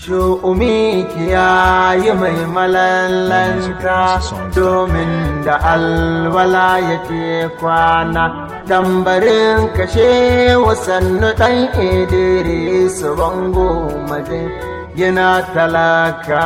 Shu'umi kiyaye mai malallanta domin da alwala yake kwana tambarin kashe wasannu ɗan idris bango maje gina talaka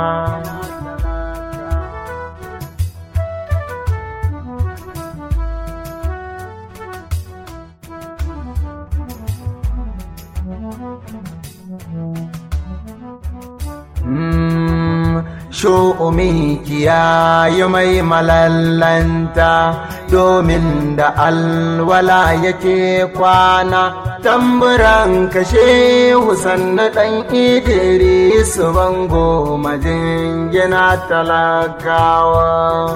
Sho'umi kiyaye mai malallanta domin da alwala yake kwana tamburan kashe husanna ɗan idris bango majingina talakawa.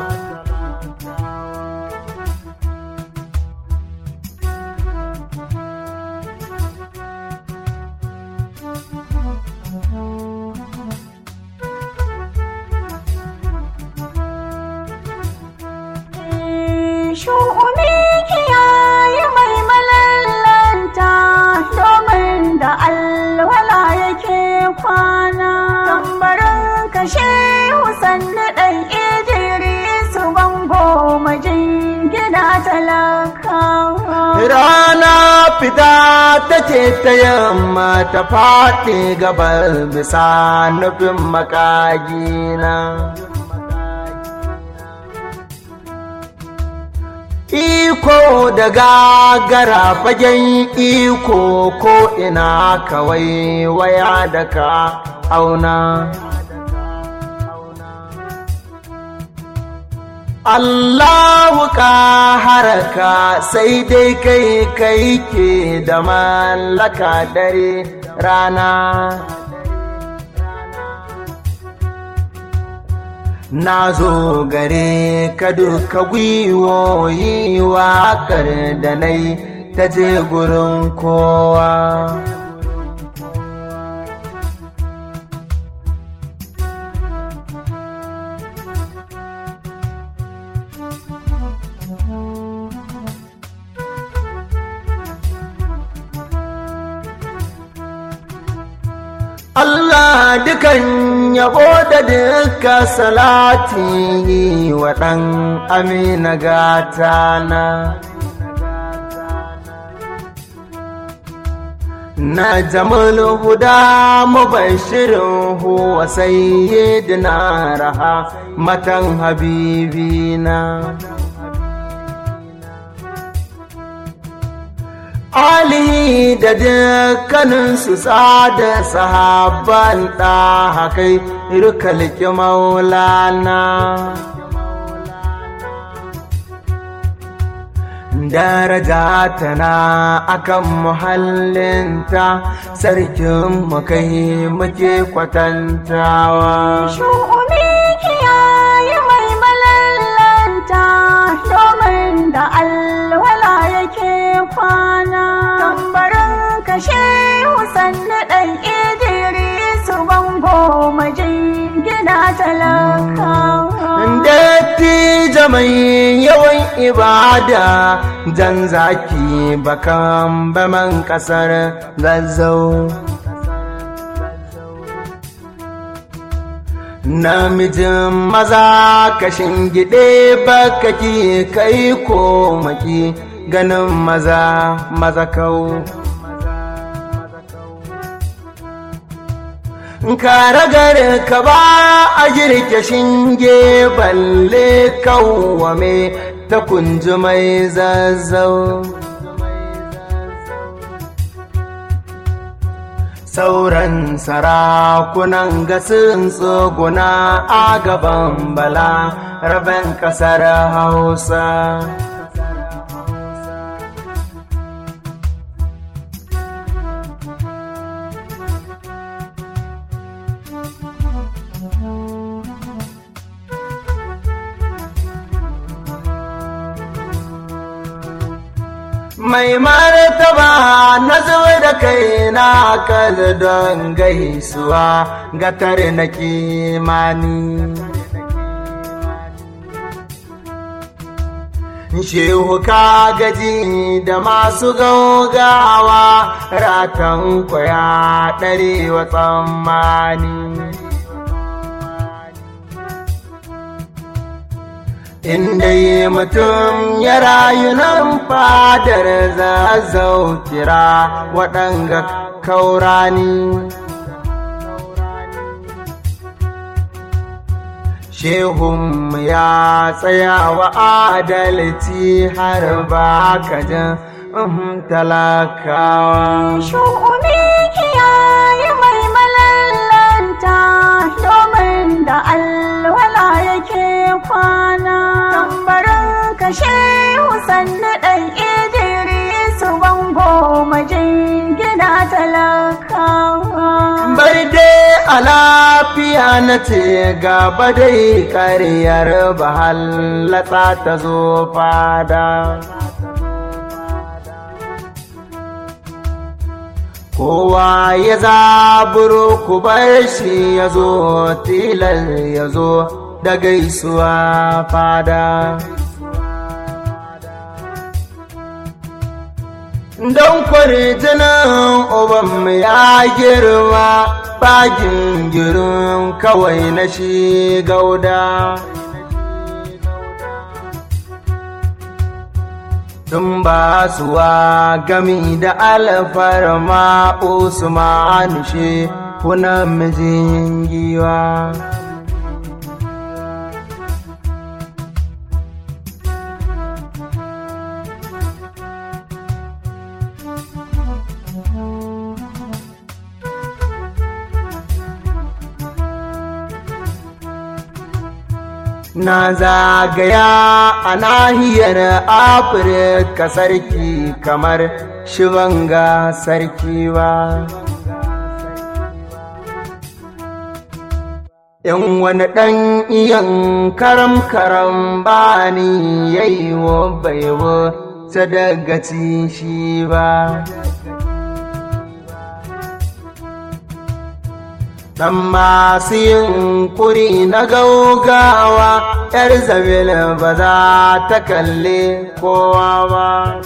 shu'umi kiyaye mai malallanta domin da alwala yake kwana tambarin kashe husanni ɗan idris bango majingina talakawa Rana fita take ta yamma ta faɗi gabar bisa nufin makagina. Iko da gagara fagen iko ko ina kawai waya da ka auna. Allahu ka haraka sai dai kai kai ke da mallaka dare rana. Na zo gare ka duka gwiwoyi waƙar da nai ta je gurin kowa. Allah dukan yabo da duka salati wa ɗan amina gatana. Na jamal huda mubashirin huwa sayyidina raha matan habibina. Ali da dukkaninsu sada sahabban ɗahakai irkalki maulana. Daraja tana akan muhallinta sarkin kai muke kwatantawa. Shu'umi kiyaye mai malallanta domin da alwala yake kwana. Tambarin kashe husanni ɗan idris bango majingina talakawa. Dattijo mai yawan ibada jan zaki bakan baman ƙasar zazzau. Namijin maza kashin gide bakaki kai ko maki ganin maza maza kau. Karagar ka ba a girke shinge balle kawwame ta kunji mai zazzau. Sauran sarakunan gasin tsoguna a gaban bala rabin ƙasar Hausa. mai martaba na zuwa da kai na kal don gaisuwa ga tare na kimani shehu ka gaji da masu gaugawa ratan kwaya ɗare wa tsammani inda yi mutum ya rayu nan fadar zazzau kira waɗanga kaurani Shehun ya tsaya wa adalci har ba ka jin talakawa. Shu'umi kiyaye mai malallanta domin da alwala yake kwana. Tambarin kashe sannu ɗan Idrisu bango majin gida talakawa. Bai dai a lafiya na ce gaba dai karyar bahallata ta zo fada. Kowa ya zaburo ku bar shi ya zo tilar ya zo da gaisuwa fada. Don kwarjinin ubanmu ya girma bagin girin kawai na shi gauda. Tun ba suwa gami da alfarma Usman shi kuna mijin giwa. Na zagaya a nahiyar Afirka sarki kamar shibanga sarki ba. In wani ɗan iyan karam-karam ba ni yayi wa baiwa sadagaci shi ba. Dan masu yin kuri na gaugawa, ‘yar zabil ba za ta kalle kowa ba.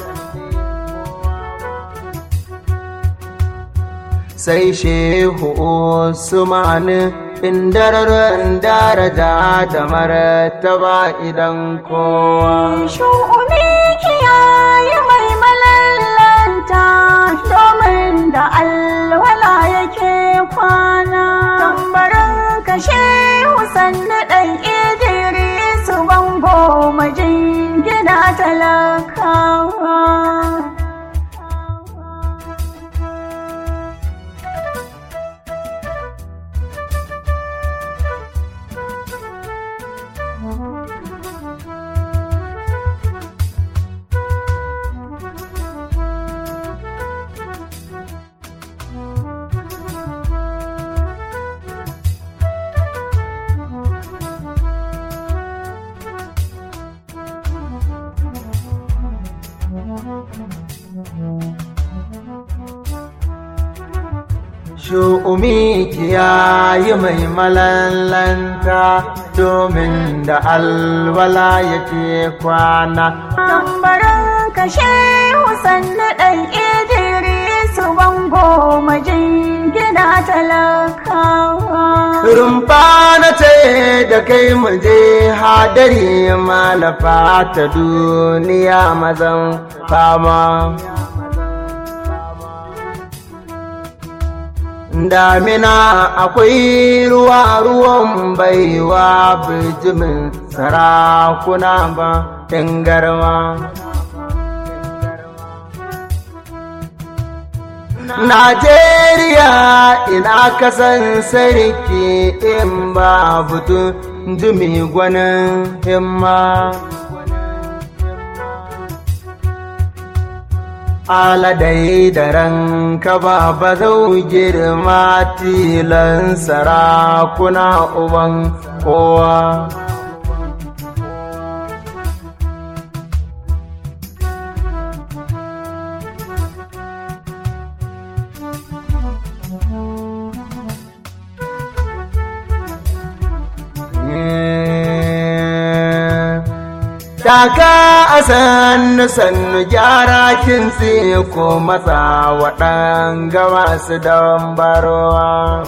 Sai shehu Usmani indararin daraja da martaba idan kowa. Shu'umi kiyaye mai malallanta domin da alwala yake kwana. Tambarin kashe sannu ɗan Idrisu bango majin gida talakawa. Shu'umi kiyayi mai malallanta domin da alwala yake kwana. Tambarin kashe sannu ɗan Idrisu bango majin gida talakawa. Rumfa na ce da kai muje hadari malafa ta duniya mazan fama. Damina akwai ruwa ruwan baiwa bijimin sarakuna ba in garma. Najeriya ina kasan sarki in ba butun jimi gwanin himma. Aladai da ranka ba ba zau girma tilan sarakuna uban kowa. Daga a sannu sannu gyara kintsi ko matsa waɗan gama su don barowa.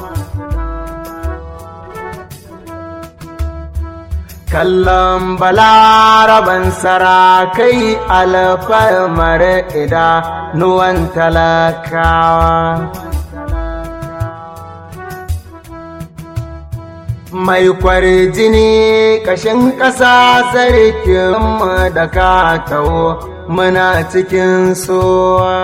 Kallon balaraban sarakai alfarmar idanuwan talakawa. mai kwarjini kashin ƙasa sarkinmu da ka taho muna cikin sowa.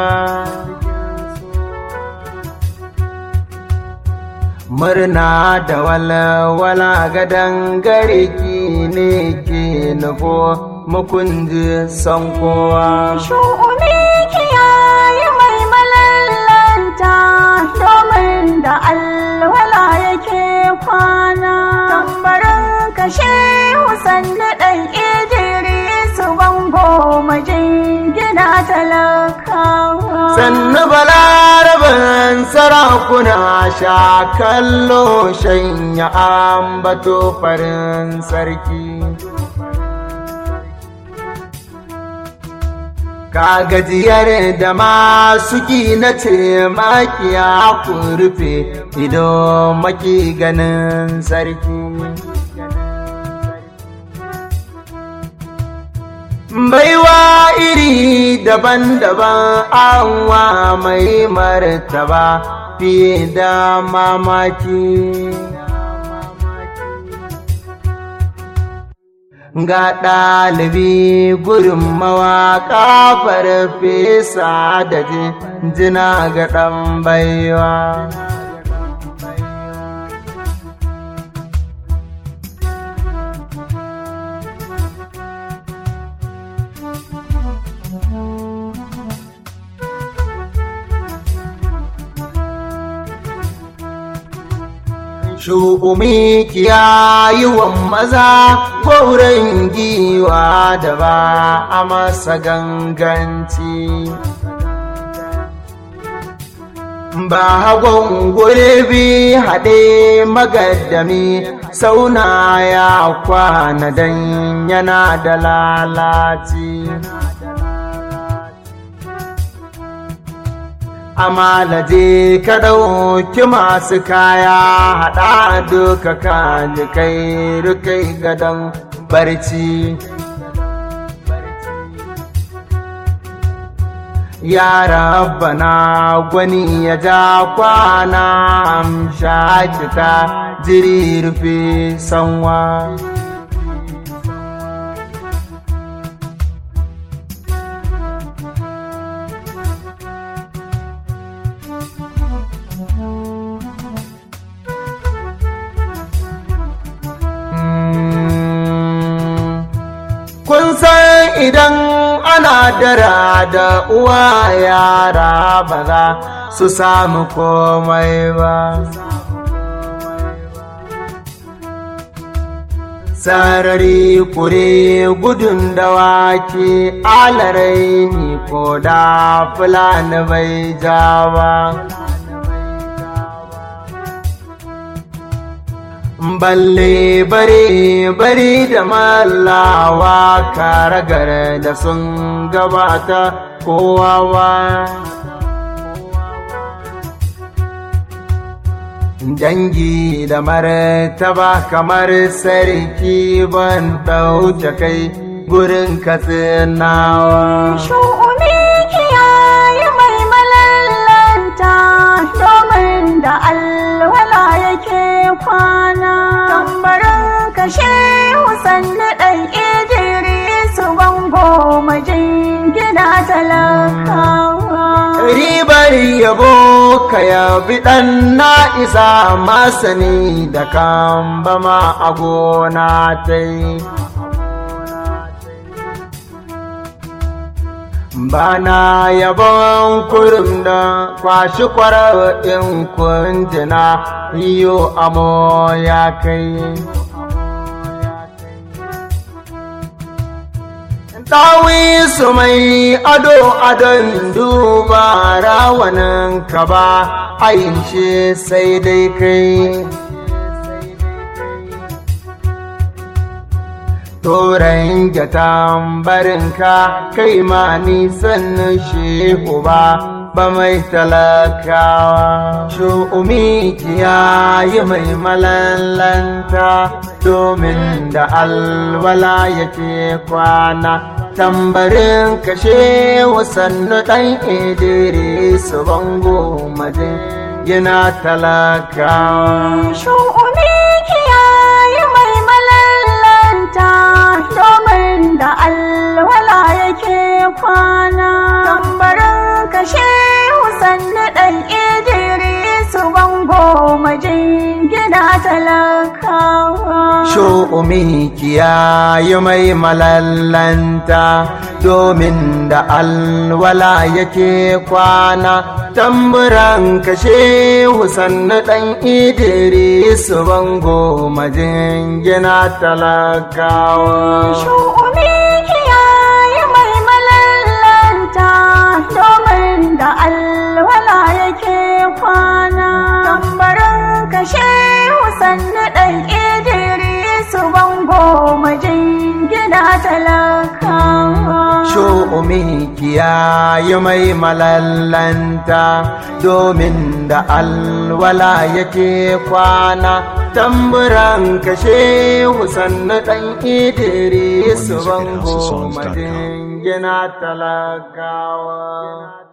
Murna da walwala gadon gariki ne ke nufo mukunji son kowa. Shu'umi kiyaye mai malallanta domin da alwala yake kwana. Tambarin kashe sannu ɗan Idrisu bango majingina talakawa. Sannu balaraban sarakuna sha kallo shanya ambato farin sarki. Ka gajiyar da masu na ce makiya ku rufe ido maki ganin sarki. Baiwa iri daban-daban anwa mai martaba fiye da mamaki. ga ɗalibi gurin mawaƙa farfesa da jina ga ɗan baiwa. Shu'umi kiyayiwan maza gwauren giwa da ba a masa ganganci. Ba hagon gurbi haɗe magaddami sauna ya kwana dan yana da lalaci. amalaje ka ɗauki masu kaya haɗa duka kaji kai rukai gadon barci ya rabbana gwani ya ja kwana amsha kita jiri rufe sanwa kun san idan ana dara da uwa yara ba za su samu komai ba sarari kure gudun dawaki alarai ni ko da fulani bai jawa balle bare bare da mallawa karagar da sun gabata kowawa dangi da martaba kamar sarki ban ɗauke kai gurin katsinawa Shu'umi kiyaye mai malallanta domin da alwala yake kwana. Tambarin kashe sannu ɗan Idrisu bango majingina talakawa. ribar yabo ka yabi ɗan na isa masani da kan bama a gona ta yi bana yabon kurum da kwashi kwarar in kunjina iyo amo ya kai Dawi su mai ado adon duba rawanin ka ba ayin shi sai dai kai. Turan ga tambarinka kai ma nisan shehu ba ba mai talakawa. Shu'umi kiyaye mai malallanta domin da alwala yake kwana. Tambarin kashe wasannu ɗan Idris bango majin gina talakawa. Shu'umi kiyaye mai malallanta domin da alwala yake kwana. Tambarin kashe sannu ɗan Idris bango majin gina talakawa. Shu'umi kiyaye mai malallanta domin da alwala yake kwana. tamburan kashe husannu ɗan idris bango majin gina talakawa Shu'umi kiyaye mai malallanta domin da alwala yake kwana. Tambarin kashe sannu ɗan Idris bango majin gina talakawa. Shu'umi kiyaye mai malallanta domin da alwala yake kwana tamburan kashe husannu ɗan idris bango madin gina talakawa